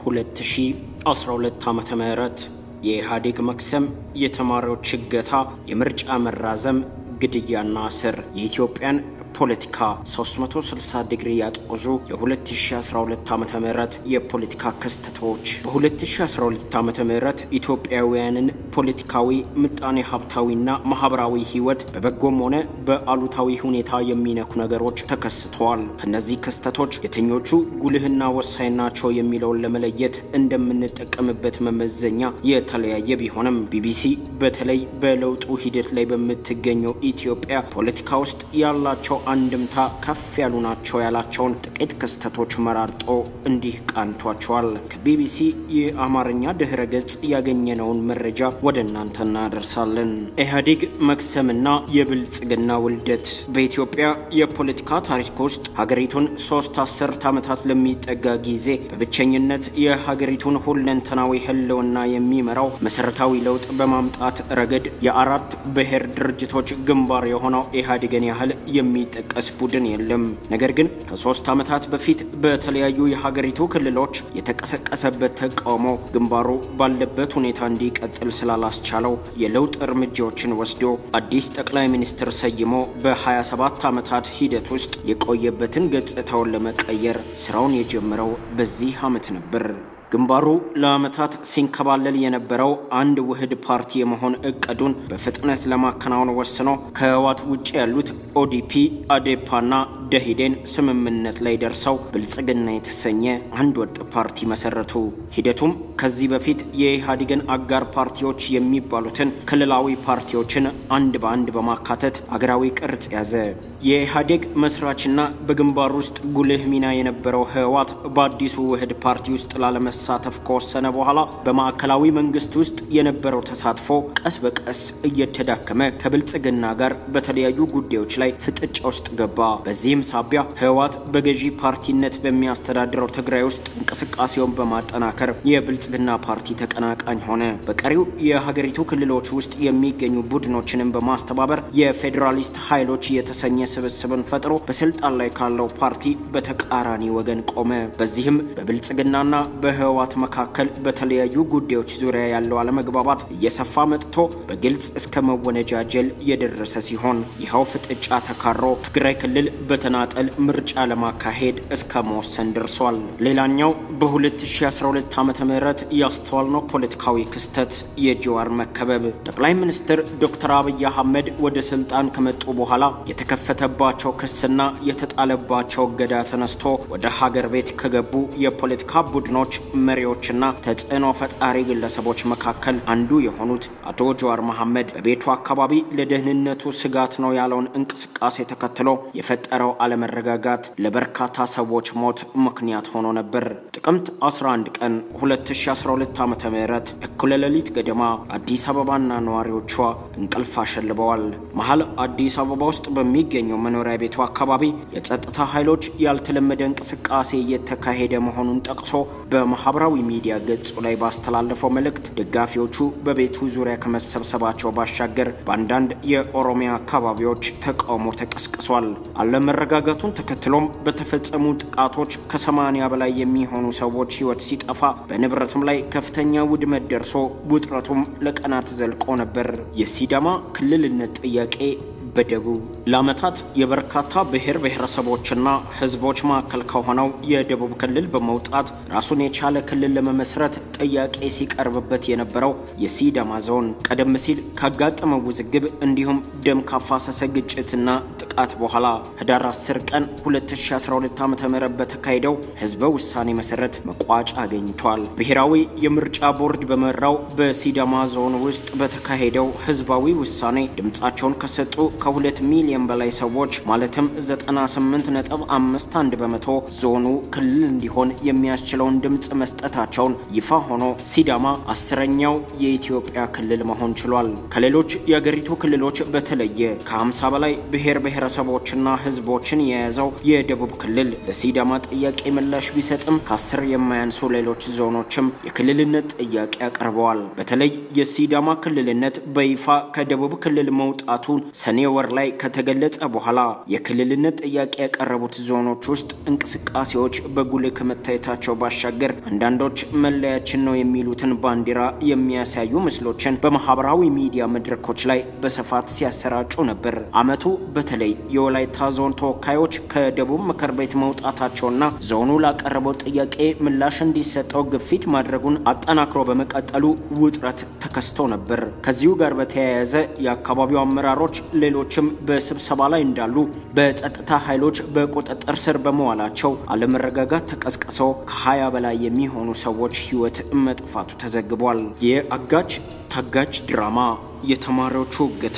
2012 ዓመተ ምህረት የኢህአዴግ መክሰም፣ የተማሪዎች እገታ፣ የምርጫ መራዘም፣ ግድያና እስር የኢትዮጵያን ፖለቲካ 360 ዲግሪ ያጦዙ የ2012 ዓ ም የፖለቲካ ክስተቶች በ2012 ዓ ም ኢትዮጵያውያንን ፖለቲካዊ፣ ምጣኔ ሀብታዊና ማህበራዊ ህይወት በበጎም ሆነ በአሉታዊ ሁኔታ የሚነኩ ነገሮች ተከስተዋል። ከነዚህ ክስተቶች የትኞቹ ጉልህና ወሳኝ ናቸው የሚለውን ለመለየት እንደምንጠቀምበት መመዘኛ የተለያየ ቢሆንም ቢቢሲ በተለይ በለውጡ ሂደት ላይ በምትገኘው ኢትዮጵያ ፖለቲካ ውስጥ ያላቸው አንድምታ ከፍ ያሉ ናቸው ያላቸውን ጥቂት ክስተቶች መራርጦ እንዲህ ቃኝቷቸዋል። ከቢቢሲ የአማርኛ ድህረ ገጽ ያገኘነውን መረጃ ወደ እናንተ እናደርሳለን። ኢህአዴግ መክሰምና የብልጽግና ውልደት በኢትዮጵያ የፖለቲካ ታሪክ ውስጥ ሀገሪቱን ሶስት አስርት ዓመታት ለሚጠጋ ጊዜ በብቸኝነት የሀገሪቱን ሁለንተናዊ ህልውና የሚመራው መሰረታዊ ለውጥ በማምጣት ረገድ የአራት ብሔር ድርጅቶች ግንባር የሆነው ኢህአዴግን ያህል የሚ ጠቀስ ቡድን የለም። ነገር ግን ከሶስት ዓመታት በፊት በተለያዩ የሀገሪቱ ክልሎች የተቀሰቀሰበት ተቃውሞ ግንባሩ ባለበት ሁኔታ እንዲቀጥል ስላላስቻለው የለውጥ እርምጃዎችን ወስዶ አዲስ ጠቅላይ ሚኒስትር ሰይሞ በ27 ዓመታት ሂደት ውስጥ የቆየበትን ገጽታውን ለመቀየር ስራውን የጀመረው በዚህ ዓመት ነበር። ግንባሩ ለዓመታት ሲንከባለል የነበረው አንድ ውህድ ፓርቲ የመሆን እቅዱን በፍጥነት ለማከናወን ወስኖ ከህወሓት ውጭ ያሉት ኦዲፒ፣ አዴፓና ደሂዴን ስምምነት ላይ ደርሰው ብልጽግና የተሰኘ አንድ ወጥ ፓርቲ መሰረቱ። ሂደቱም ከዚህ በፊት የኢህአዴግን አጋር ፓርቲዎች የሚባሉትን ክልላዊ ፓርቲዎችን አንድ በአንድ በማካተት አገራዊ ቅርጽ ያዘ። የኢህአዴግ መስራችና በግንባር ውስጥ ጉልህ ሚና የነበረው ህወሓት በአዲሱ ውህድ ፓርቲ ውስጥ ላለመሳተፍ ከወሰነ በኋላ በማዕከላዊ መንግስት ውስጥ የነበረው ተሳትፎ ቀስ በቀስ እየተዳከመ ከብልጽግና ጋር በተለያዩ ጉዳዮች ላይ ፍጥጫ ውስጥ ገባ። በዚህም ሳቢያ ህወሓት በገዢ ፓርቲነት በሚያስተዳድረው ትግራይ ውስጥ እንቅስቃሴውን በማጠናከር የብልጽግና ፓርቲ ተቀናቃኝ ሆነ። በቀሪው የሀገሪቱ ክልሎች ውስጥ የሚገኙ ቡድኖችንም በማስተባበር የፌዴራሊስት ኃይሎች የተሰኘ ስብስብን ፈጥሮ በስልጣን ላይ ካለው ፓርቲ በተቃራኒ ወገን ቆመ። በዚህም በብልጽግናና በህወሓት መካከል በተለያዩ ጉዳዮች ዙሪያ ያለው አለመግባባት እየሰፋ መጥቶ በግልጽ እስከ መወነጃጀል የደረሰ ሲሆን ይኸው ፍጥጫ ተካሮ ትግራይ ክልል በተናጠል ምርጫ ለማካሄድ እስከ መወሰን ደርሷል። ሌላኛው በ2012 ዓ ም ያስተዋልነው ፖለቲካዊ ክስተት የጀዋር መከበብ። ጠቅላይ ሚኒስትር ዶክተር አብይ አህመድ ወደ ስልጣን ከመጡ በኋላ የተከፈተባቸው ክስና የተጣለባቸው እገዳ ተነስቶ ወደ ሀገር ቤት ከገቡ የፖለቲካ ቡድኖች መሪዎችና ተጽዕኖ ፈጣሪ ግለሰቦች መካከል አንዱ የሆኑት አቶ ጀዋር መሐመድ በቤቱ አካባቢ ለደህንነቱ ስጋት ነው ያለውን እንቅስቃሴ ተከትሎ የፈጠረው አለመረጋጋት ለበርካታ ሰዎች ሞት ምክንያት ሆኖ ነበር። ጥቅምት 11 ቀን 2012 ዓ ም እኩለ ሌሊት ገደማ አዲስ አበባና ነዋሪዎቿ እንቅልፍ አሸልበዋል። መሀል አዲስ አበባ ውስጥ በሚገኘው መኖሪያ ቤቱ አካባቢ የጸጥታ ኃይሎች ያልተለመደ እንቅስቃሴ እየተካሄደ መሆኑን ጠቅሶ በማህበራዊ ሚዲያ ገጹ ላይ ባስተላለፈው መልእክት ደጋፊዎቹ በቤቱ ዙሪያ ከመሰብሰባቸው ባሻገር በአንዳንድ የኦሮሚያ አካባቢዎች ተቃውሞ ተቀስቅሷል። አለመረጋጋቱን ተከትሎም በተፈጸሙ ጥቃቶች ከሰማንያ በላይ የሚሆኑ ሰዎች ሕይወት ሲጠፋ በንብረትም ላይ ከፍተኛ ውድመት ደርሶ ውጥረቱም ለቀናት ዘልቆ ነበር። የሲዳማ ክልልነት ጥያቄ በደቡብ ለዓመታት የበርካታ ብሔር ብሔረሰቦችና ሕዝቦች ማዕከል ከሆነው የደቡብ ክልል በመውጣት ራሱን የቻለ ክልል ለመመስረት ጥያቄ ሲቀርብበት የነበረው የሲዳማ ዞን ቀደም ሲል ካጋጠመው ውዝግብ እንዲሁም ደም ካፋሰሰ ግጭትና ጥቃት በኋላ ህዳር 10 ቀን 2012 ዓ ም በተካሄደው ህዝበ ውሳኔ መሰረት መቋጫ አገኝቷል። ብሔራዊ የምርጫ ቦርድ በመራው በሲዳማ ዞን ውስጥ በተካሄደው ህዝባዊ ውሳኔ ድምፃቸውን ከሰጡ ከሁለት ሚሊዮን በላይ ሰዎች ማለትም 98.51 በመቶ ዞኑ ክልል እንዲሆን የሚያስችለውን ድምፅ መስጠታቸውን ይፋ ሆኖ ሲዳማ አስረኛው የኢትዮጵያ ክልል መሆን ችሏል። ከሌሎች የአገሪቱ ክልሎች በተለየ ከ50 በላይ ብሔር ብሔረሰቦችና ህዝቦችን የያዘው የደቡብ ክልል ለሲዳማ ጥያቄ ምላሽ ቢሰጥም ከአስር የማያንሱ ሌሎች ዞኖችም የክልልነት ጥያቄ አቅርበዋል። በተለይ የሲዳማ ክልልነት በይፋ ከደቡብ ክልል መውጣቱን ሰኔ ወር ላይ ከተገለጸ በኋላ የክልልነት ጥያቄ ያቀረቡት ዞኖች ውስጥ እንቅስቃሴዎች በጉልህ ከመታየታቸው ባሻገር አንዳንዶች መለያችን ነው የሚሉትን ባንዲራ የሚያሳዩ ምስሎችን በማህበራዊ ሚዲያ መድረኮች ላይ በስፋት ሲያሰራጩ ነበር። አመቱ በተለይ የወላይታ ዞን ተወካዮች ከደቡብ ምክር ቤት መውጣታቸውና ዞኑ ላቀረበው ጥያቄ ምላሽ እንዲሰጠው ግፊት ማድረጉን አጠናክሮ በመቀጠሉ ውጥረት ተከስቶ ነበር። ከዚሁ ጋር በተያያዘ የአካባቢው አመራሮች ሌሎችም በስብሰባ ላይ እንዳሉ በጸጥታ ኃይሎች በቁጥጥር ስር በመዋላቸው አለመረጋጋት ተቀስቅሰው ከ20 በላይ የሚሆኑ ሰዎች ህይወት መጥፋቱ ተዘግቧል። የአጋች ታጋች ድራማ የተማሪዎቹ እገታ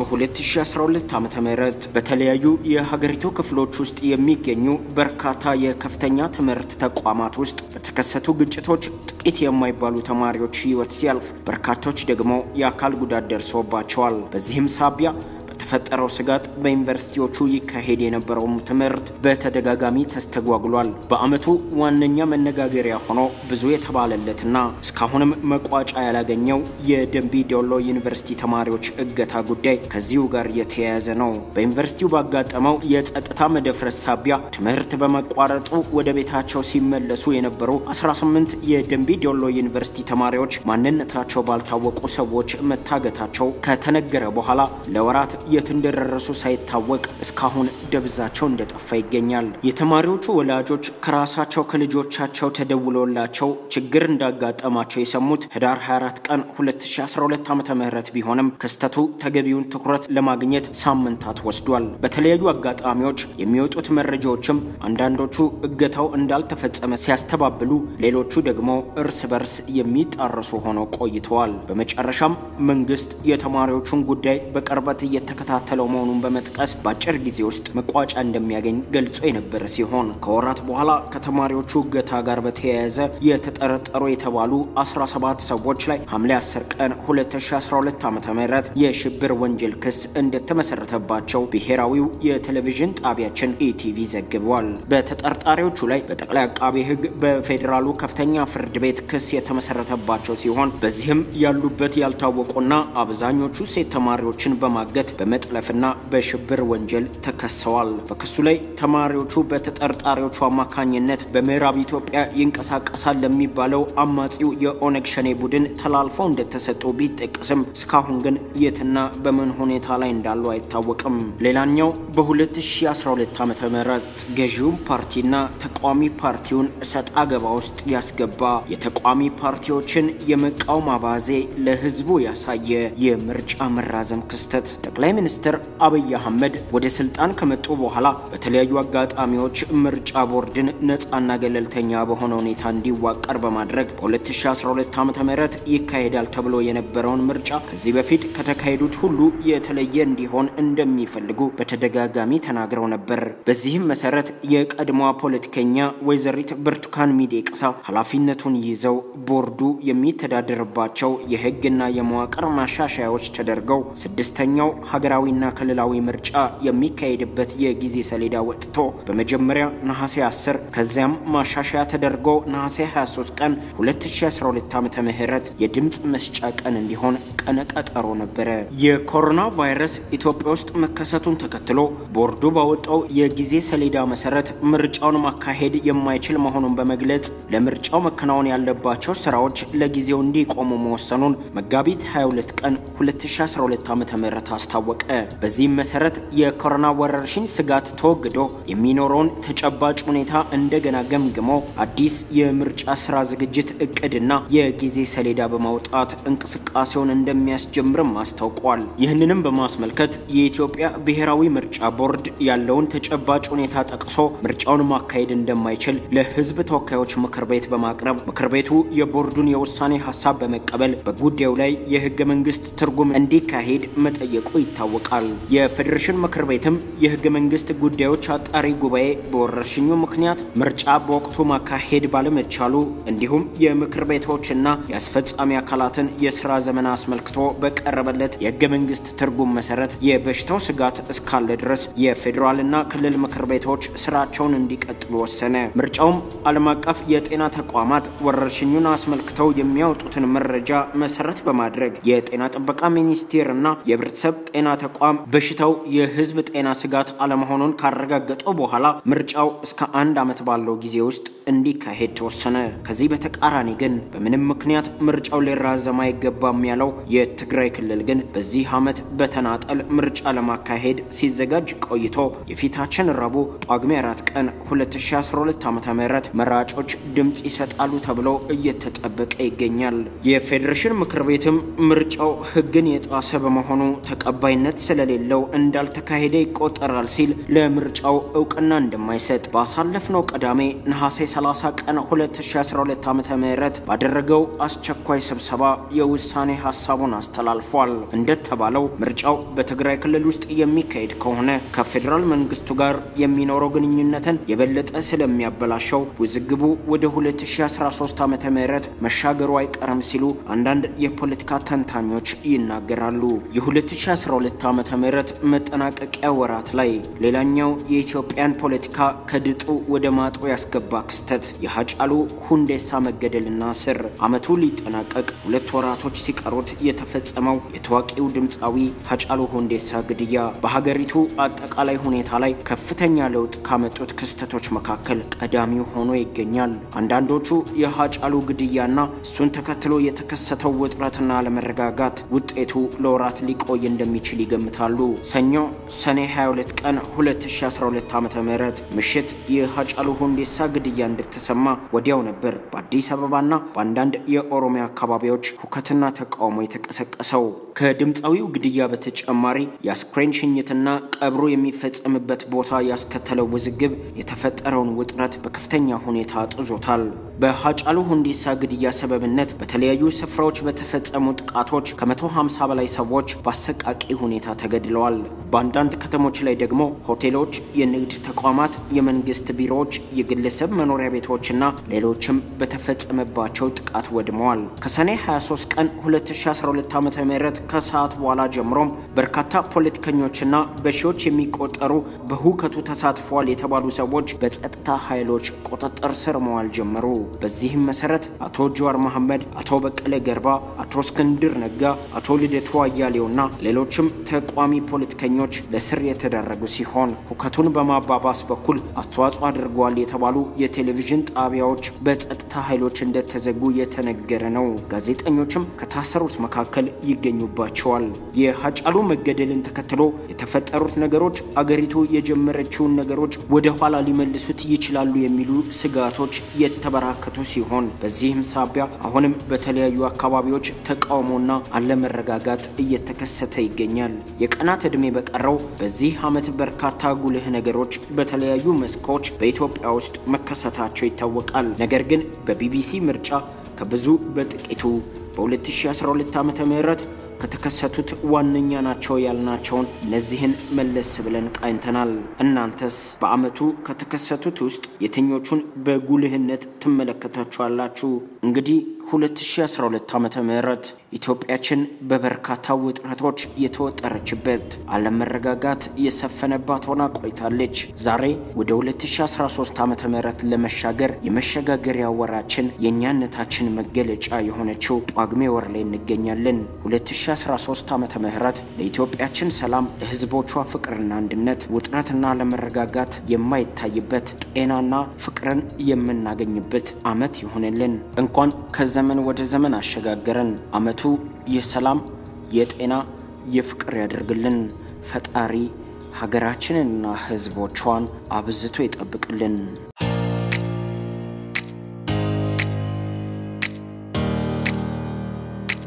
በ2012 ዓ ም በተለያዩ የሀገሪቱ ክፍሎች ውስጥ የሚገኙ በርካታ የከፍተኛ ትምህርት ተቋማት ውስጥ በተከሰቱ ግጭቶች ጥቂት የማይባሉ ተማሪዎች ህይወት ሲያልፍ፣ በርካቶች ደግሞ የአካል ጉዳት ደርሶባቸዋል። በዚህም ሳቢያ በተፈጠረው ስጋት በዩኒቨርሲቲዎቹ ይካሄድ የነበረውም ትምህርት በተደጋጋሚ ተስተጓጉሏል። በአመቱ ዋነኛ መነጋገሪያ ሆኖ ብዙ የተባለለትና እስካሁንም መቋጫ ያላገኘው የደንቢ ዶሎ ዩኒቨርሲቲ ተማሪዎች እገታ ጉዳይ ከዚሁ ጋር የተያያዘ ነው። በዩኒቨርሲቲው ባጋጠመው የጸጥታ መደፍረስ ሳቢያ ትምህርት በመቋረጡ ወደ ቤታቸው ሲመለሱ የነበሩ 18 የደንቢ ዶሎ ዩኒቨርሲቲ ተማሪዎች ማንነታቸው ባልታወቁ ሰዎች መታገታቸው ከተነገረ በኋላ ለወራት የት እንደደረሱ ሳይታወቅ እስካሁን ደብዛቸው እንደጠፋ ይገኛል። የተማሪዎቹ ወላጆች ከራሳቸው ከልጆቻቸው ተደውሎላቸው ችግር እንዳጋጠማቸው የሰሙት ህዳር 24 ቀን 2012 ዓ ም ቢሆንም ክስተቱ ተገቢውን ትኩረት ለማግኘት ሳምንታት ወስዷል። በተለያዩ አጋጣሚዎች የሚወጡት መረጃዎችም አንዳንዶቹ እገታው እንዳልተፈጸመ ሲያስተባብሉ፣ ሌሎቹ ደግሞ እርስ በርስ የሚጣረሱ ሆነው ቆይተዋል። በመጨረሻም መንግስት የተማሪዎቹን ጉዳይ በቅርበት እየተከታተለው መሆኑን በመጥቀስ በአጭር ጊዜ ውስጥ መቋጫ እንደሚያገኝ ገልጾ የነበረ ሲሆን ከወራት በኋላ ከተማሪዎቹ እገታ ጋር በተያያዘ የተጠረጠሩ የተባሉ 17 ሰዎች ላይ ሐምሌ 10 ቀን 2012 ዓ ም የሽብር ወንጀል ክስ እንደተመሰረተባቸው ብሔራዊው የቴሌቪዥን ጣቢያችን ኢቲቪ ዘግቧል። በተጠርጣሪዎቹ ላይ በጠቅላይ አቃቤ ሕግ በፌዴራሉ ከፍተኛ ፍርድ ቤት ክስ የተመሰረተባቸው ሲሆን በዚህም ያሉበት ያልታወቁና አብዛኞቹ ሴት ተማሪዎችን በማገት በመጥለፍና በሽብር ወንጀል ተከሰዋል። በክሱ ላይ ተማሪዎቹ በተጠርጣሪዎቹ አማካኝነት በምዕራብ ኢትዮጵያ ይንቀሳቀሳል ለሚባለው አማጺው የኦነግ ሸኔ ቡድን ተላልፈው እንደተሰጡ ቢጠቅስም እስካሁን ግን የትና በምን ሁኔታ ላይ እንዳሉ አይታወቅም። ሌላኛው በ2012 ዓ ም ገዢውን ፓርቲና ተቃዋሚ ፓርቲውን እሰጥ አገባ ውስጥ ያስገባ የተቃዋሚ ፓርቲዎችን የመቃወም አባዜ ለህዝቡ ያሳየ የምርጫ መራዘም ክስተት ጠቅላይ ሚኒስትር አብይ አህመድ ወደ ስልጣን ከመጡ በኋላ በተለያዩ አጋጣሚዎች ምርጫ ቦርድን ነፃና ገለልተኛ በሆነ ሁኔታ እንዲዋቀር በማድረግ በ2012 ዓ ም ይካሄዳል ተብሎ የነበረውን ምርጫ ከዚህ በፊት ከተካሄዱት ሁሉ የተለየ እንዲሆን እንደሚፈልጉ በተደጋጋሚ ተናግረው ነበር። በዚህም መሰረት የቀድሞዋ ፖለቲከኛ ወይዘሪት ብርቱካን ሚደቅሳ ኃላፊነቱን ይዘው ቦርዱ የሚተዳደርባቸው የህግና የመዋቅር ማሻሻያዎች ተደርገው ስድስተኛው ሀገራዊና ክልላዊ ምርጫ የሚካሄድበት የጊዜ ሰሌዳ ወጥቶ በመጀመሪያ ነሐሴ 10 ከዚያም ማሻሻያ ተደርጎ ነሐሴ 23 ቀን 2012 ዓ ም የድምፅ መስጫ ቀን እንዲሆን ቀነ ቀጠሮ ነበረ። የኮሮና ቫይረስ ኢትዮጵያ ውስጥ መከሰቱን ተከትሎ ቦርዱ ባወጣው የጊዜ ሰሌዳ መሰረት ምርጫውን ማካሄድ የማይችል መሆኑን በመግለጽ ለምርጫው መከናወን ያለባቸው ስራዎች ለጊዜው እንዲቆሙ መወሰኑን መጋቢት 22 ቀን 2012 ዓ ም አስታወቀ። በዚህም መሰረት የኮሮና ወረርሽኝ ስጋት ተወግዶ የሚኖረውን ተጨባጭ ሁኔታ እንደገና ገምግሞ አዲስ የምርጫ ስራ ዝግጅት እቅድና የጊዜ ሰሌዳ በማውጣት እንቅስቃሴውን እንደሚያስጀምርም አስታውቋል። ይህንንም በማስመልከት የኢትዮጵያ ብሔራዊ ምርጫ ቦርድ ያለውን ተጨባጭ ሁኔታ ጠቅሶ ምርጫውን ማካሄድ እንደማይችል ለሕዝብ ተወካዮች ምክር ቤት በማቅረብ ምክር ቤቱ የቦርዱን የውሳኔ ሀሳብ በመቀበል በጉዳዩ ላይ የህገ መንግስት ትርጉም እንዲካሄድ መጠየቁ ይታወቃል። የፌዴሬሽን ምክር ቤትም የህገ መንግስት ጉዳዮች አጣሪ ጉባኤ በወረርሽኙ ምክንያት ምርጫ በወቅቱ ማካሄድ ባለመቻሉ እንዲሁም የምክር ቤቶችና የአስፈጻሚ አካላትን የስራ ዘመን አስመልክቶ አስመልክቶ በቀረበለት የህገ መንግስት ትርጉም መሰረት የበሽታው ስጋት እስካለ ድረስ የፌዴራልና ክልል ምክር ቤቶች ስራቸውን እንዲቀጥሉ ወሰነ። ምርጫውም ዓለም አቀፍ የጤና ተቋማት ወረርሽኙን አስመልክተው የሚያወጡትን መረጃ መሰረት በማድረግ የጤና ጥበቃ ሚኒስቴር እና የህብረተሰብ ጤና ተቋም በሽታው የህዝብ ጤና ስጋት አለመሆኑን ካረጋገጡ በኋላ ምርጫው እስከ አንድ ዓመት ባለው ጊዜ ውስጥ እንዲካሄድ ተወሰነ። ከዚህ በተቃራኒ ግን በምንም ምክንያት ምርጫው ሊራዘም አይገባም ያለው የትግራይ ክልል ግን በዚህ ዓመት በተናጠል ምርጫ ለማካሄድ ሲዘጋጅ ቆይቶ የፊታችን ረቡዕ ጳጉሜ 4 ቀን 2012 ዓ ም መራጮች ድምፅ ይሰጣሉ ተብሎ እየተጠበቀ ይገኛል። የፌዴሬሽን ምክር ቤትም ምርጫው ህግን የጣሰ በመሆኑ ተቀባይነት ስለሌለው እንዳልተካሄደ ይቆጠራል ሲል ለምርጫው እውቅና እንደማይሰጥ ባሳለፍነው ቅዳሜ ነሐሴ 30 ቀን 2012 ዓ ም ባደረገው አስቸኳይ ስብሰባ የውሳኔ ሀሳቡን አስተላልፏል። እንደተባለው ምርጫው በትግራይ ክልል ውስጥ የሚካሄድ ከሆነ ከፌዴራል መንግስቱ ጋር የሚኖረው ግንኙነትን የበለጠ ስለሚያበላሸው ውዝግቡ ወደ 2013 ዓ ም መሻገሩ አይቀርም ሲሉ አንዳንድ የፖለቲካ ተንታኞች ይናገራሉ። የ2012 ዓ ም መጠናቀቂያ ወራት ላይ ሌላኛው የኢትዮጵያን ፖለቲካ ከድጡ ወደ ማጡ ያስገባ ክስተት የሀጫሉ ሁንዴሳ መገደልና ስር ዓመቱ ሊጠናቀቅ ሁለት ወራቶች ሲቀሩት የተፈጸመው የታዋቂው ድምፃዊ ሀጫሉ ሁንዴሳ ግድያ በሀገሪቱ አጠቃላይ ሁኔታ ላይ ከፍተኛ ለውጥ ካመጡት ክስተቶች መካከል ቀዳሚው ሆኖ ይገኛል። አንዳንዶቹ የሀጫሉ ግድያና እሱን ተከትሎ የተከሰተው ውጥረትና አለመረጋጋት ውጤቱ ለወራት ሊቆይ እንደሚችል ይገምታሉ። ሰኞ ሰኔ 22 ቀን 2012 ዓ ም ምሽት የሀጫሉ ሁንዴሳ ግድያ እንደተሰማ ወዲያው ነበር በአዲስ አበባና በአንዳንድ የኦሮሚያ አካባቢዎች ሁከትና ተቃውሞ የተቀሰቀሰው። ከድምፃዊው ግድያ በተጨማሪ የአስክሬን ሽኝትና ቀብሩ የሚፈጸምበት ቦታ ያስከተለው ውዝግብ የተፈጠረውን ውጥረት በከፍተኛ ሁኔታ አጥዞታል። በሀጫሉ ሁንዴሳ ግድያ ሰበብነት በተለያዩ ስፍራዎች በተፈጸሙ ጥቃቶች ከ150 በላይ ሰዎች በአሰቃቂ ሁኔታ ተገድለዋል። በአንዳንድ ከተሞች ላይ ደግሞ ሆቴሎች፣ የንግድ ተቋማት፣ የመንግስት ቢሮዎች፣ የግለሰብ መኖሪያ ቤቶችና ሌሎችም በተፈጸመባቸው ጥቃት ወድመዋል። ከሰኔ 23 ቀን 2012 ዓ ም ከሰዓት በኋላ ጀምሮም በርካታ ፖለቲከኞችና በሺዎች የሚቆጠሩ በሁከቱ ተሳትፈዋል የተባሉ ሰዎች በጸጥታ ኃይሎች ቁጥጥር ስር መዋል ጀመሩ። በዚህም መሰረት አቶ ጀዋር መሐመድ፣ አቶ በቀለ ገርባ፣ አቶ እስክንድር ነጋ፣ አቶ ልደቱ አያሌውና ሌሎችም ተቋሚ ፖለቲከኞች ለስር የተዳረጉ ሲሆን ሁከቱን በማባባስ በኩል አስተዋጽኦ አድርገዋል የተባሉ የቴሌቪዥን ጣቢያዎች በጸጥታ ኃይሎች እንደተዘጉ የተነገረ ነው። ጋዜጠኞችም ከታሰሩት መካከል ይገኙባቸዋል። የሀጫሉ መገደልን ተከትሎ የተፈጠሩት ነገሮች አገሪቱ የጀመረችውን ነገሮች ወደ ኋላ ሊመልሱት ይችላሉ የሚሉ ስጋቶች የተበራከቱ ሲሆን በዚህም ሳቢያ አሁንም በተለያዩ አካባቢዎች ተቃውሞና አለመረጋጋት እየተከሰተ ይገኛል። የቀናት ዕድሜ በቀረው በዚህ ዓመት በርካታ ጉልህ ነገሮች በተለያዩ መስኮች በኢትዮጵያ ውስጥ መከሰታቸው ይታወቃል። ነገር ግን በቢቢሲ ምርጫ ከብዙ በጥቂቱ በ2012 ዓ ም ከተከሰቱት ዋነኛ ናቸው ያልናቸውን እነዚህን መለስ ብለን ቃኝተናል። እናንተስ በዓመቱ ከተከሰቱት ውስጥ የትኞቹን በጉልህነት ትመለከታችኋላችሁ? እንግዲህ 2012 ዓ ም ኢትዮጵያችን በበርካታ ውጥረቶች የተወጠረችበት አለመረጋጋት የሰፈነባት ሆና ቆይታለች። ዛሬ ወደ 2013 ዓ ም ለመሻገር የመሸጋገሪያ ወራችን የእኛነታችን መገለጫ የሆነችው ጳጉሜ ወር ላይ እንገኛለን። 2013 ዓ ም ለኢትዮጵያችን ሰላም፣ ለሕዝቦቿ ፍቅርና አንድነት፣ ውጥረትና አለመረጋጋት የማይታይበት ጤናና ፍቅርን የምናገኝበት ዓመት ይሆንልን። እንኳን ከዘመን ወደ ዘመን አሸጋገረን። ዓመቱ የሰላም የጤና የፍቅር ያደርግልን። ፈጣሪ ሀገራችንንና ሕዝቦቿን አብዝቶ ይጠብቅልን።